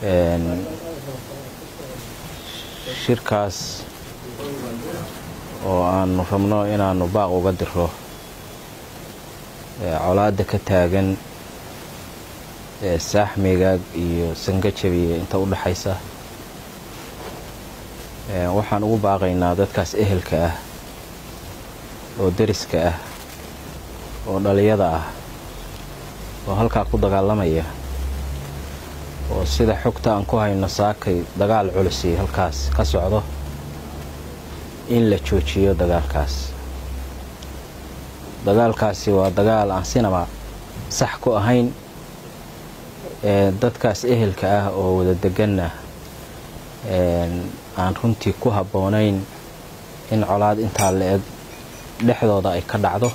shirkaas oo aanu rabno inaannu baaq uga diro colaadda ka taagan saaxmigaag iyo sangajabiya inta u dhaxaysa waxaan ugu baaqaynaa dadkaas ehelka ah oo deriska ah oo dhaliyada ah oo halkaa ku dagaalamaya oo sida xogta aan ku hayno saakay dagaal culisi halkaas ka socdo in la joojiyo dagaalkaas dagaalkaasi waa dagaal aan sinaba sax ku ahayn dadkaas ehelka ah oo wada deganna aan runtii ku habboonayn in colaad intaa la-eg dhexdooda ay ka dhacdo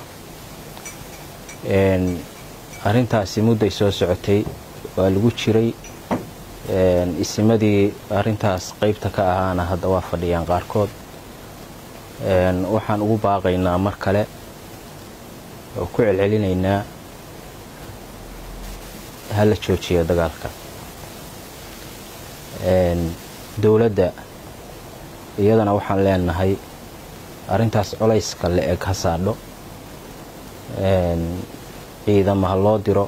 arrintaasi mudday soo socotay waa lagu jiray isimadii arrintaas qaybta ka ahaana hadda waa fadhiyaan qaarkood waxaan ugu baaqaynaa mar kale oo ku celcelinaynaa ha la joojiyo dagaalka dowladda iyadana waxaan leenahay arrintaas colayska la eg ha saadho ciidamo ha loo diro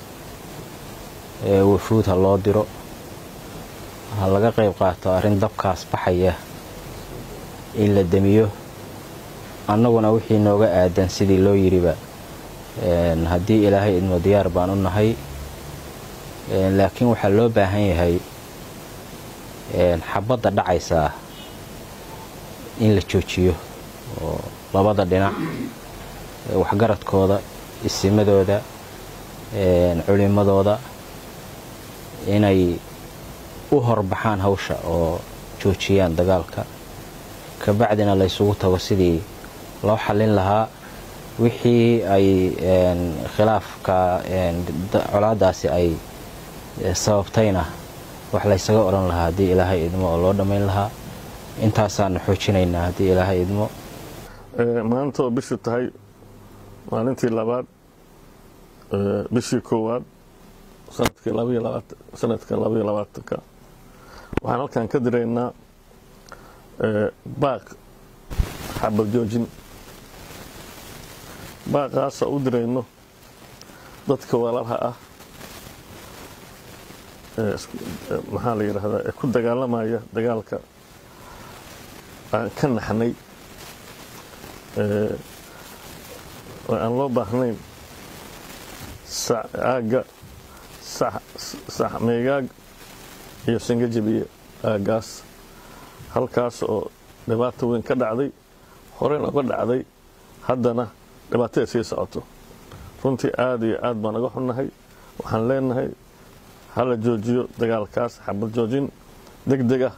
wafuud ha loo diro ha laga qayb qaato arrin dabkaas baxaya in la demiyo annaguna wixii nooga aadan sidii loo yidhiba haddii ilaahay idmo diyaar baan u nahay laakiin waxaa loo baahan yahay xabadda dhacaysaa in la joojiyo oo labada dhinac waxgaradkooda isimadooda culimadooda inay u horbaxaan hawsha oo joojiyaan dagaalka kabacdina laysugu tago sidii loo xallin lahaa wixii ay khilaafka colaadaasi ay sababtayna wax laysaga odhan lahaa haddii ilaahay idmo oo loo dhammayn lahaa intaasaanu xoojinaynaa haddii ilaahay idmo maanta oo bishu tahay maalintii labaad bishii koowaad sanadka labaiyo labaatanka waxaan halkan ka diraynaa baaq xabad joojin baaqaasa u dirayno dadka walaalaha ah maxaa la yidhaahdaa ee ku dagaalamaya dagaalka aan ka naxnay oo aan loo baahnayn aagga saxmeegaag iyo sangajabiye aaggaas halkaas oo dhibaato weyn ka dhacday horena uga dhacday haddana dhibaatada sii socoto runtii aada iyo aad baan uga xunnahay waxaan leenahay hala joojiyo dagaalkaas xabad joojin deg deg ah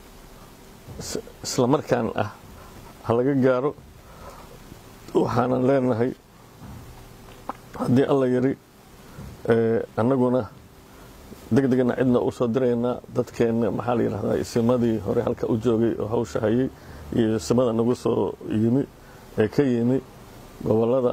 isla markaan ah ha laga gaaro waxaanan leenahay haddii alla yidhi annaguna deg degna cidna u soo diraynaa dadkeenna maxaa la yidhahdaa isimadii hore halka u joogay oo hawsha hayay iyo isimada nagu soo yimi ee ka yimi gobollada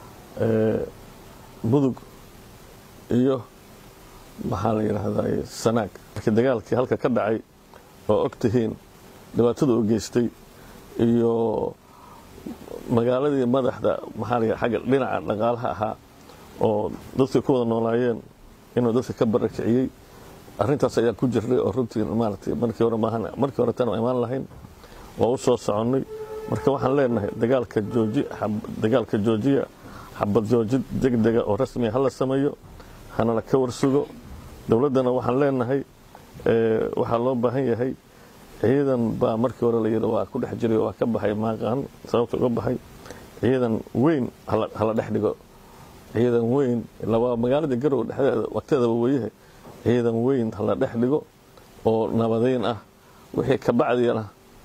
mudug iyo maxaa la yidhaahdaa sanaag markii dagaalkii halka ka dhacay oo og tihiin dhibaatada u geystay iyo magaaladii madaxda maxaa la agga dhinaca dhaqaalaha ahaa oo dadkii ku wada noolaayeen inuu dadka ka barakiciyey arrintaas ayaa ku jirnay oo runtii maaragtay markii hore maahan markii hore tan imaan lahayn waa u soo soconnay marka waxaan leenahay dagaalka jooji dagaalka joojiya xabad joojid deg dega oo rasmiya hala sameeyo hanala ka warsugo dowladdana waxaan leenahay waxaa loo baahan yahay ciidan baa markii hore la yidhi waa ku dhex jiray waa ka baxay maaqaan sababta uga baxay ciidan weyn hala dhex dhigo ciidan weyn waa magaalada garow dhexdeeda waqteedaba weyahe ciidan weyn hala dhex dhigo oo nabadeyn ah wixii ka bacdiyana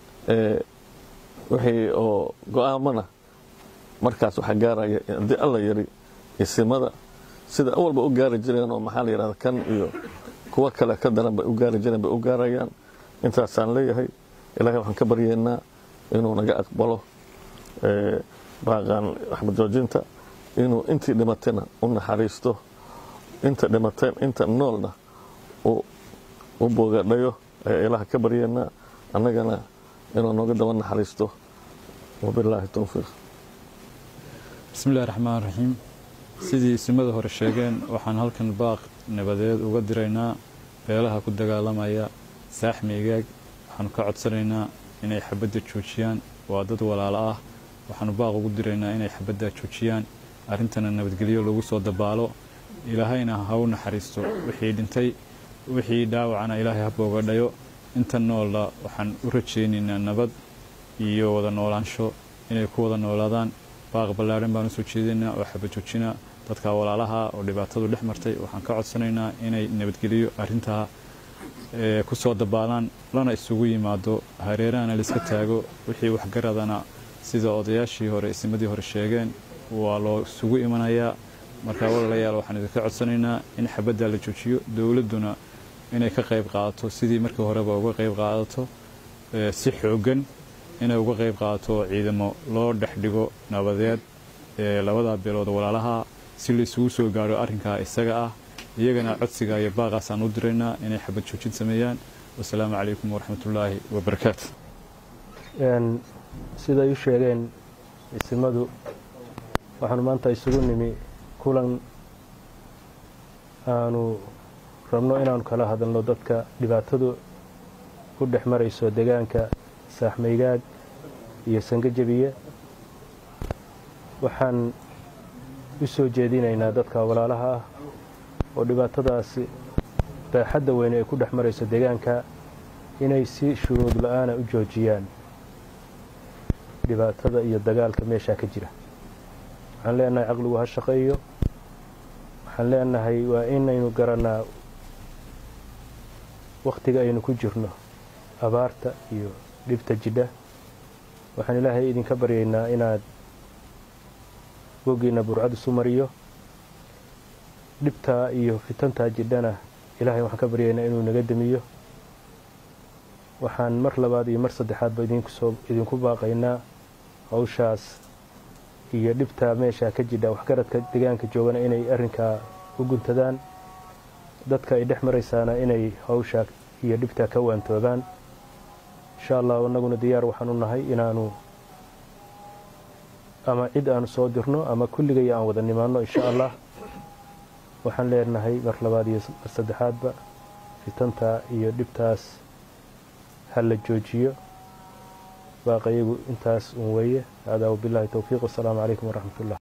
wixii oo go-aamana markaas waxaa gaaraya haddii alla yidhi isimada sida awalba u gaari jireen oo maxaa la yidhahda kan iyo kuwo kale ka daran bay u gaari jireen bay u gaarayaan intaasaan leeyahay ilaahay waxaan ka baryeynaa inuu naga aqbalo baaqaan waxbad joojinta inuu intii dhimatayna u naxariisto inta dhimateen inta noolna uu u boogadhayo ayaa ilaah ka baryeennaa annagana inuu nooga daba naxariisto wabilaahi towfiiq bismillahi raxmaan raxiim sidii isimada hore sheegeen waxaan halkan baaq nabadeed uga diraynaa beelaha ku dagaalamaya saaxmi igaag waxaanu ka codsanaynaa inay xabadda joojiyaan waa dad walaalo ah waxaanu baaq ugu diraynaa inay xabadda joojiyaan arrintana nabadgelyo lagu soo dabaalo ilaahayna ha u naxariisto wixii dhintay wixii dhaawacana ilaahay ha boogadhayo inta noolla waxaan u rajaynaynaa nabad iyo wada noolaansho inay ku wada noolaadaan baaq ballaadhan baan usoo jeedinaa oo xabad joojina dadka walaalaha oo dhibaatadu dhex martay waxaan ka codsanaynaa inay nabadgeliyo arrintaa ku soo dabaalaan lana isugu yimaado hareerahana laiska taago wixii waxgaradana sida odayaashii hore isimadii hore sheegeen waa loo isugu imanayaa marka walaalayaal waxaan idinka codsanaynaa in xabadda la joojiyo dowladduna inay ka qayb qaadato sidii markii horeba uga qayb qaadato si xooggan inay uga qayb qaadato ciidamo loo dhex dhigo nabadeed labada beelood walaalaha si laisugu soo gaaro arrinkaa isaga ah iyagana codsiga iyo baaqaasaan u diraynaa inay xabad joojin sameeyaan wasalaamu calaykum waraxmatullaahi wabarakaatu siday u sheegeen isimadu waxaanu maanta isugu nimi kulan aanu rabno inaanu kala hadalno dadka dhibaatadu u dhex marayso deegaanka saaxmaygaag iyo sangajabiye waxaan u soo jeedinaynaa dadka walaalaha ah oo dhibaatadaasi baaxadda weyne ay ku dhex marayso deegaanka inay si shuruud la-aana u joojiyaan dhibaatada iyo dagaalka meeshaa ka jira waxaan leenahay caqligu ha shaqeeyo waxaan leenahay waa inaynu garannaa wakhtiga aynu ku jirno abaarta iyo dhibta jidha waxaan ilaahay idinka baryaynaa inaad woggiinna burcad isu mariyo dhibtaa iyo fitantaa jidhana ilaahay waxaan ka baryaynaa inuu naga demiyo waxaan mar labaad iyo mar saddexaadba idinkusoo idinku baaqaynaa hawshaas iyo dhibtaa meeshaa ka jidha waxgaradka deegaanka joogana inay arrinkaa u guntadaan dadka ay dhex maraysaana inay hawshaa iyo dhibtaa ka waantoogaan insha allah annaguna diyaar waxaan u nahay inaanu ama cid aanu soo dirno ama kulligay aan wada nimaanno insha allah waxaan leenahay mar labaad iyo mar saddexaadba fitantaa iyo dhibtaas ha la joojiyo baaqayagu intaas un weeye haadaa wabilaahi towfiiq wasalaamu calaykum waraxmat ullah